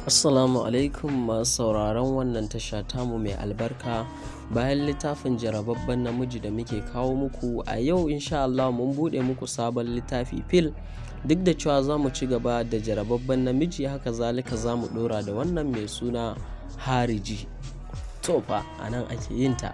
Assalamu alaikum masu sauraron wannan tasha tamu mai albarka bayan littafin jarababben namiji da muke kawo muku a yau insha Allah mun buɗe muku sabon littafi fil duk da cewa za mu ci gaba da jarababben namiji haka zalika za mu ɗora da wannan mai suna hariji to fa a nan ake yin ta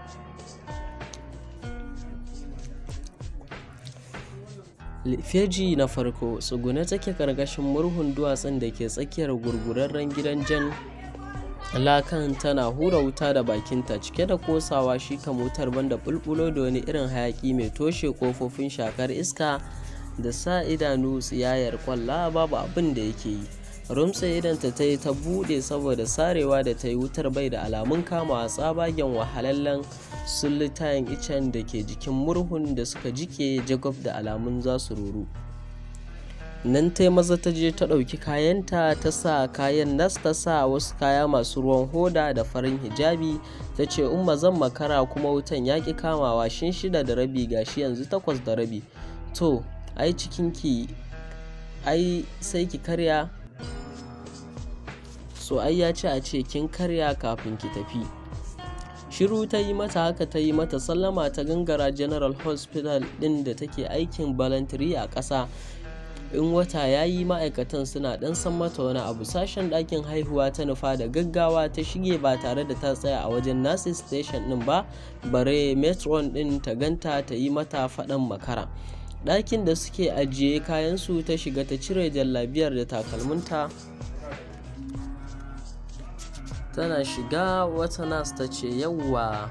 feji na farko tsugune take karkashin murhun duwatsun da ke tsakiyar gurgurarren gidan jan lakan tana hura wuta da bakinta cike da kosawa shi kan wutar banda bulbulo da wani irin hayaki mai toshe kofofin shakar iska da sa idanu tsiyayar kwalla babu abin da yake yi rumtsa idanta ta yi ta bude saboda sarewa da ta yi wutar bai da alamun kama tsabagen wahalallen sullitayen icen da ke jikin murhun da suka jike jagob da alamun za su ruru nan ta maza ta je ta ɗauki kayanta ta sa kayan nas ta sa wasu kaya masu ruwan hoda da farin hijabi ta ce umma zan makara kuma wutan ya ƙi kamawa shin shida da rabi gashi yanzu takwas da rabi to ai cikinki ai sai ki karya so ai ya ce a ce kin karya kafin ki tafi shiru ta yi mata haka ta yi mata sallama ta gangara general hospital din da take aikin balantiri a ƙasa in wata ya yi ma'aikatan suna ɗan san mata wani abu sashen ɗakin haihuwa ta nufa da gaggawa ta shige ba tare da ta tsaya a wajen nurses station ɗin ba bare metron ɗin ta ganta ta yi mata faɗan makara ɗakin da suke ajiye kayansu ta shiga ta cire jallabiyar da takalminta tana shiga wata nas ta ce yauwa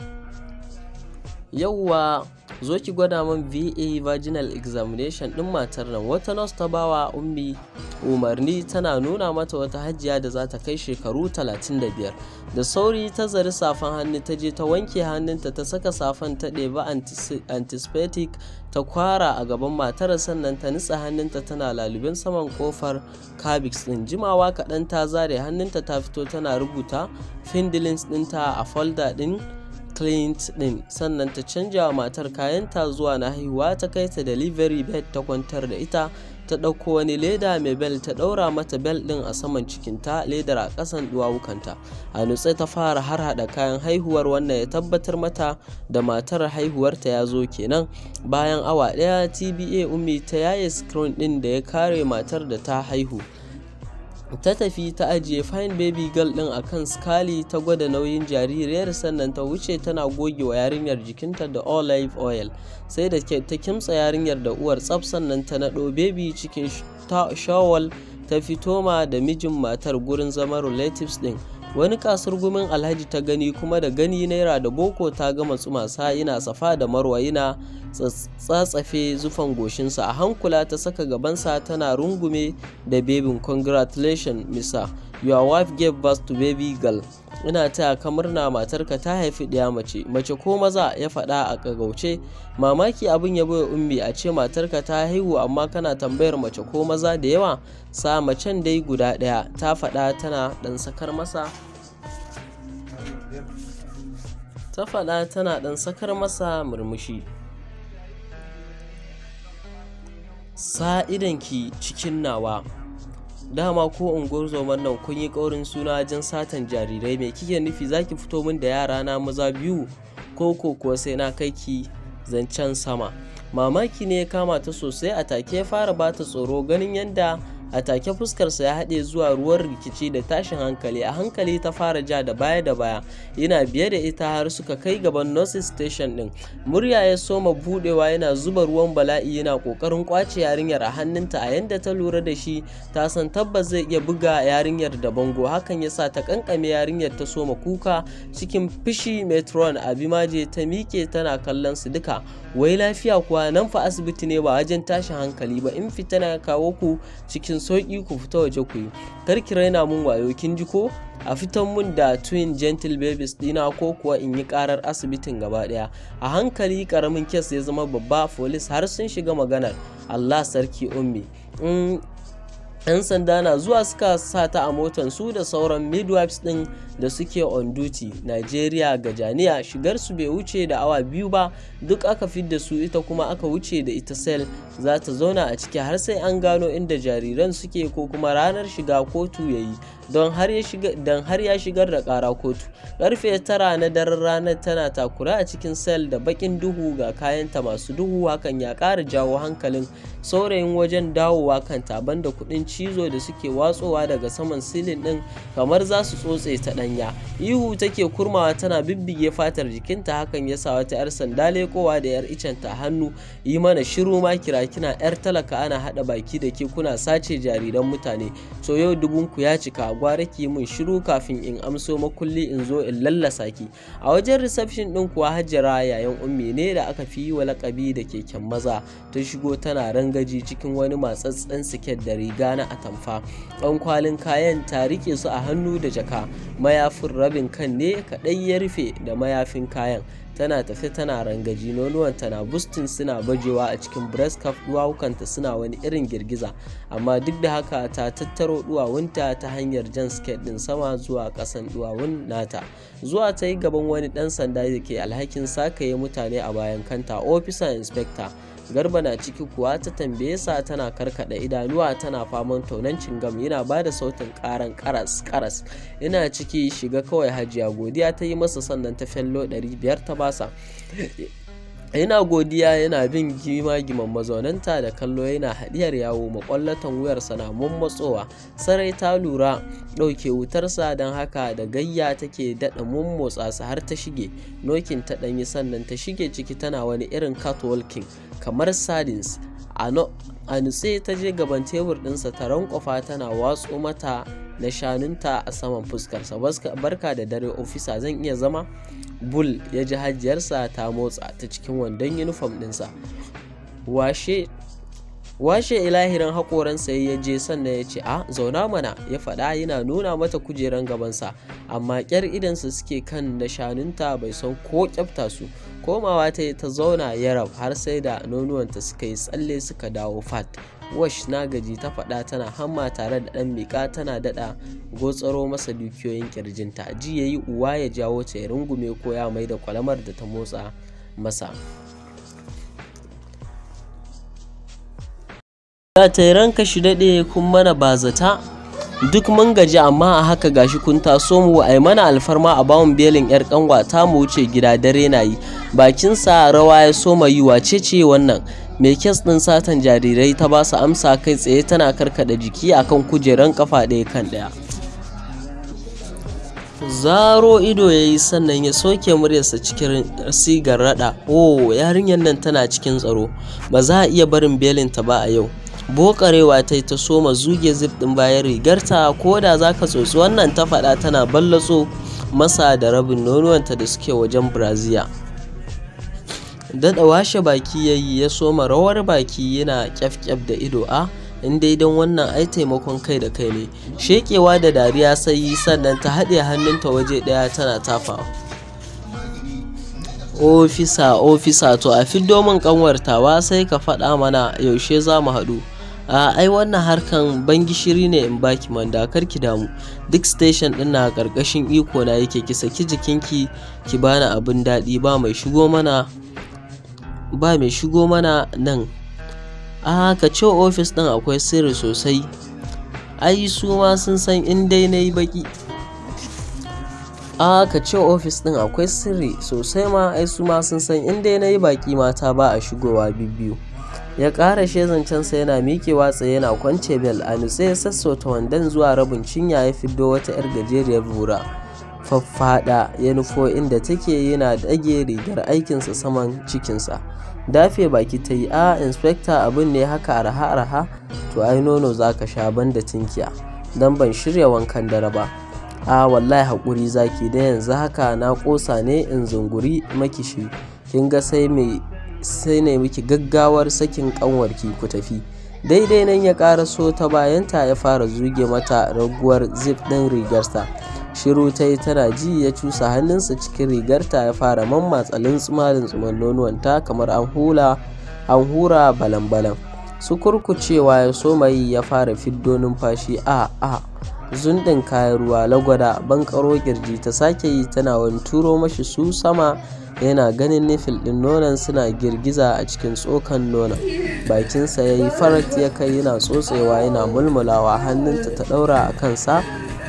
yauwa zo ki gwada min va vaginal examination din matar nan wata nas ta bawa ummi umarni tana nuna mata wata hajjiya da za ta kai shekaru 35 da sauri ta zari safan hannu ta je ta wanke hannunta ta saka safan ta ɗeba antiseptic ta kwara a gaban matar sannan ta nitsa hannunta tana lalubin saman kofar cabix din jimawa kaɗan ta zare hannunta ta fito tana rubuta findilins ɗinta a folder ɗin client din sannan ta canja wa matar kayanta zuwa na haihuwa ta kai ta delivery bed ta kwantar da ita ta ɗauko wani leda mai bel ta ɗaura mata bel ɗin a saman cikinta ledar a ƙasan duwawukanta a nutse ta fara har hada kayan haihuwar wannan ya tabbatar mata da matar haihuwarta ya zo kenan bayan awa ɗaya tba ummi ta yaye screen ɗin da ya kare matar da ta haihu ta tafi ta ajiye fine baby girl din akan skali ta gwada nauyin jaririyar sannan ta wuce tana goge wa yarinyar jikinta da olive oil sai da ta kimtsa yarinyar da uwar tsaf sannan ta naɗo baby cikin shawal ta fito ma da mijin matar gurin zama relatives din wani kasar gumin alhaji ta gani kuma da gani naira da boko ta gama tsumasa yana safa da marwa yana tsatsafe zufan goshinsa a hankula ta saka gabansa tana rungume da bebin congratulation misa your wife gave birth to baby girl ina taya ka murna matarka ta haifi ɗaya mace mace ko maza ya faɗa a kagauce mamaki abin ya bai ummi a ce matarka ta haihu amma kana tambayar mace ko maza da yawa sa macen dai guda ɗaya ta faɗa tana ɗan sakar masa ta faɗa tana ɗan sakar masa murmushi sa idanki cikin nawa dama ko unguwar nan kun yi ƙaurin suna wajen satan jarirai mai kike nufi zaki fito min da yara na maza biyu ko ko kuwa sai na kai ki zancen sama mamaki ne ya kama ta sosai a take ya fara bata tsoro ganin yadda a take fuskarsa ya haɗe zuwa ruwan rikici da tashin hankali a hankali ta fara ja da baya da baya yana biye da ita har suka kai gaban nurses station din murya ya soma budewa yana zuba ruwan bala'i yana kokarin kwace yarinyar a hannunta a yanda ta lura da shi ta san tabbas zai iya buga yarinyar da bango hakan yasa ta kankame yarinyar ta soma kuka cikin fishi metron abimaje ta miƙe tana kallon su duka wai lafiya kuwa nan fa asibiti ne ba wajen tashin hankali ba in fita na kawo ku cikin sauƙi ku fita waje ku yi kar ki raina mun wayo kin ji ko a fitan mun da twin gentle babies dina ko kuwa in yi karar asibitin gaba daya a hankali karamin kes ya zama babba folis har sun shiga maganar allah sarki ummi 'yan sanda na zuwa suka sa ta a motan su da sauran midwives din da suke on duty nigeria gajaniya shigar su bai wuce da awa biyu ba duk aka fidda su ita kuma aka wuce da ita sel za ta zauna a ciki har sai an gano inda jariran suke ko kuma ranar shiga kotu ya yi don har ya shigar da ƙara kotu karfe tara na daren ranar tana takura a cikin sel da bakin duhu ga kayanta masu duhu hakan ya ƙara jawo hankalin saurayin wajen dawowa kan taban da kuɗin cizo da suke watsowa daga saman silin ɗin kamar za su tsotse ta ɗanya ihu take kurmawa tana bibbige fatar jikinta hakan ya sa wata 'yar sanda lekowa da 'yar icenta hannu yi mana shiru ma kira kina 'yar talaka ana haɗa baki da ke kuna sace jariran mutane so yau dubunku ya cika gwara ki mun shiru kafin in amso makulli in zo in lallasa ki a wajen reception ɗin kuwa hajjara yayan ummi ne da aka fi yi wa lakabi da keken maza ta shigo tana rangaji cikin wani matsatsen siket da riga na atamfa ɗan kwalin kayan ta rike su a hannu da jaka mayafin rabin kan ne kaɗai ya rufe da mayafin kayan tana tafe tana rangaji nonuwanta na bustin suna bajewa a cikin breast cup duwawukanta suna wani irin girgiza amma duk da haka ta tattaro duwawunta ta hanyar jan skirt din sama zuwa kasan duwawun nata zuwa ta yi gaban wani dan sanda da ke alhakin sakaye mutane a bayan kanta officer inspector garba na ciki kuwa ta tambaye sa tana karkada idanuwa tana faman taunancin gam yana ba da sautin karan karas karas ina ciki shiga kawai hajiya godiya ta yi masa sannan ta fello 500 ta basa yana godiya yana bin gima-giman mazaunanta da kallo yana haɗiyar yawo makwallatan wuyarsa na mummatsowa sarai ta lura ɗauke wutarsa don haka da gayya take daɗa mummotsa su har ta shige nokin ta ɗanyi sannan ta shige ciki tana wani irin catwalking kamar sardines a nutse ta je gaban tebur ɗinsa ta rankwafa tana watso mata na shanunta a saman fuskarsa barka da dare ofisa zan iya zama bull ya ji hajiyarsa ta motsa ta cikin wandon yunifom ɗinsa washe washe ilahirin haƙoransa ya je sannan ya ce a zauna mana ya faɗa yana nuna mata kujeran gabansa amma ƙyar idansa suke kan na shanunta bai san ko ƙyafta su komawa ta ta zauna yarab har sai da nonuwanta suka yi tsalle suka dawo fat wash na gaji ta faɗa tana hamma tare da ɗan miƙa tana daɗa gotsaro masa dukiyoyin ƙirjinta ji ya yi uwa ya jawo ta ya rungume ko ya mai da kwalamar da ta motsa masa ta yi ranka shi daɗe kun mana bazata duk mun gaji amma a haka gashi kun taso mu a mana alfarma a bawon belin yar kanwa ta mu wuce gida dare na yi bakinsa rawa ya soma yi wace ce wannan mai kes ɗin satan jarirai ta ba su amsa kai tsaye tana karkada jiki akan kujeran kafa ɗaya kan ɗaya zaro ido ya yi sannan ya soke muryarsa cikin sigar rada oh yarinyar nan tana cikin tsaro ba za a iya barin belinta ba a yau bokarewa ta yi ta soma zuge zip ɗin bayan rigarta ko da za ka tsotsi wannan ta faɗa tana ballatso masa da rabin nonuwanta da suke wajen brazil daɗa washe baki ya yi ya soma rawar baki yana kyaf-kyaf da ido a in dai don wannan ai taimakon kai da kai ne shekewa da dariya sai sannan ta haɗe hannunta waje ɗaya tana tafa ofisa ofisa to a fiddo min kanwartawa sai ka faɗa mana yaushe za mu haɗu a ai wannan harkan ban gishiri ne in baki manda kar ki damu duk station din na karkashin iko na yake ki saki jikinki ki bani abin daɗi ba mai shigo mana ba mai shigo mana nan a ka ce ofis din akwai sirri sosai ai su ma sun san in dai na yi baki a ka ce ofis din akwai sirri sosai ma ai su ma sun san in dai na yi baki mata ba a shigowa biyu ya ƙara zancensa yana miƙewa tsaye yana kwance bel a nutse ya sassauta wandon zuwa rabin cinya ya fiddo wata 'yar gajeriyar bura faffada ya nufo inda take yana dage rigar aikinsa saman cikinsa dafe baki ta yi a inspector abin ne haka arha arha to ai nono za ka sha banda tinkiya don ban shirya wankan dare ba a wallahi haƙuri zaki da yanzu haka na ƙosa ne in zunguri makishi kin ga sai mai sai ne miki gaggawar sakin kanwarki ku tafi daidai nan ya ƙaraso ta bayanta ya fara zuge mata raguwar zip ɗin rigarsa shiru ta yi tana ji ya cusa hannunsa cikin rigarta ya fara mammatsa lintsuma tsuman nonuwanta kamar an hula an hura balan-balan su kurkucewa ya soma yi ya fara fiddo numfashi a a zundin kayan ruwa lagwada bankaro kirji ta sake yi tana wani turo mashi su sama yana ganin nifil ɗin nonon suna girgiza a cikin tsokan nonon bakinsa ya yi farat ya kai yana tsotsewa yana mulmulawa hannunta ta ɗaura a kansa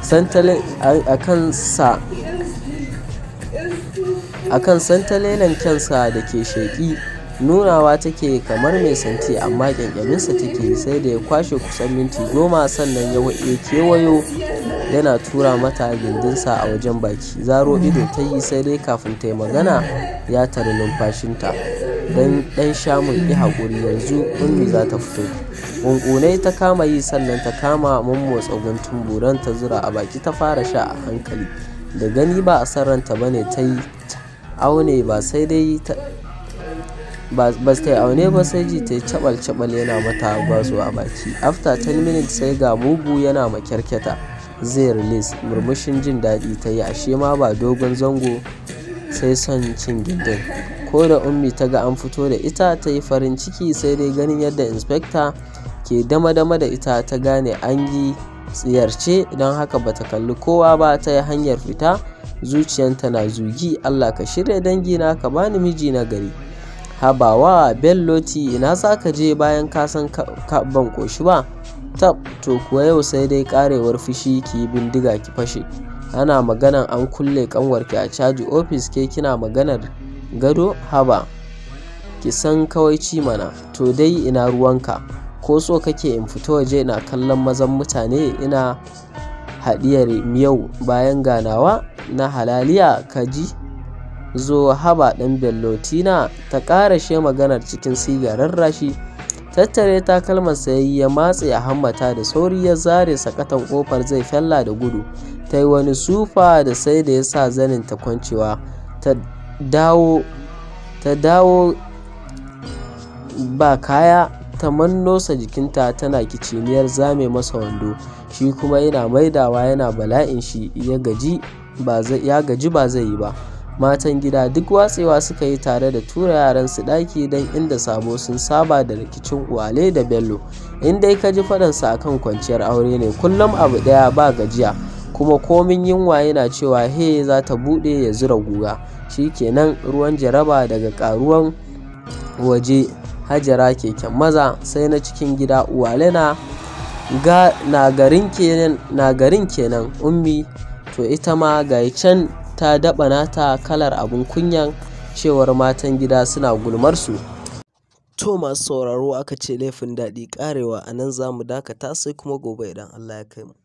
a kan santalelen kyansa da ke sheƙi nunawa take kamar mai santi amma ƙyanƙyaminsa take yi sai da ya kwashe kusan minti goma sannan ya kewayo yana tura mata gindinsa a wajen baki zaro ido ta yi sai dai kafin ta yi magana ya tari numfashinta don ɗan shamun yi haƙuri yanzu ummi za ta fito ƙunƙunai ta kama yi sannan ta kama mummotsa guntun buran ta zura a baki ta fara sha a hankali da gani ba a san ranta bane ta yi aune ba sai dai ba ta yi aune ba sai ji ta yi cabal cabal yana mata gwazo a baki after 10 minutes sai ga mugu yana makyarkyata zai release murmushin jin daɗi ta yi ashe ma ba dogon zango sai son cin gindin ko da ummi ta ga an fito da ita ta yi farin ciki sai dai ganin yadda inspector ke dama-dama da ita ta gane an yi tsiyarce don haka bata kalli kowa ba ta yi hanyar fita zuciyanta na zugi allah ka shirya dangina ka bani miji na gari habawa belloti ina za ka je bayan ka san ban koshi ba tab to kuwa yau sai dai karewar fushi ki yi bindiga ki fashe ana maganan an kulle kanwarki a caji ofis ke kina maganar gado haba ki san kawaici mana to dai ina ruwanka ko so kake in fito waje ina kallon mazan mutane ina haɗiyar miyau bayan ganawa na halaliya ka ji zo haba ɗan bellotina ta ƙarashe maganar cikin sigarar rashi tattare takalmar sayayi ya matse a hammata da sauri ya zare sakatan kofar zai fella da gudu ta yi wani sufa da sai da ya sa zanin ta kwancewa ta dawo ta dawo ba kaya ta mannosa jikinta tana kiciniyar zame masa wando shi kuma yana maidawa yana bala'in shi ya gaji ba zai yi ba matan gida duk watsewa suka yi tare da tura yaran su daki don inda sabo sun saba da rikicin uwale da bello in dai ka ji faɗansa akan kwanciyar aure ne kullum abu ɗaya ba gajiya kuma komin yunwa yana cewa he za ta buɗe ya zura guga kenan ruwan jaraba daga ƙaruwan waje hajara keken maza sai na cikin gida uwale na na garin kenan ummi to ita ma ga can ta daɓa nata kalar abin kunyan cewar matan gida suna gulmar su to masu sauraro aka ce laifin daɗi ƙarewa a nan za mu dakata sai kuma gobe idan allah ya kai mu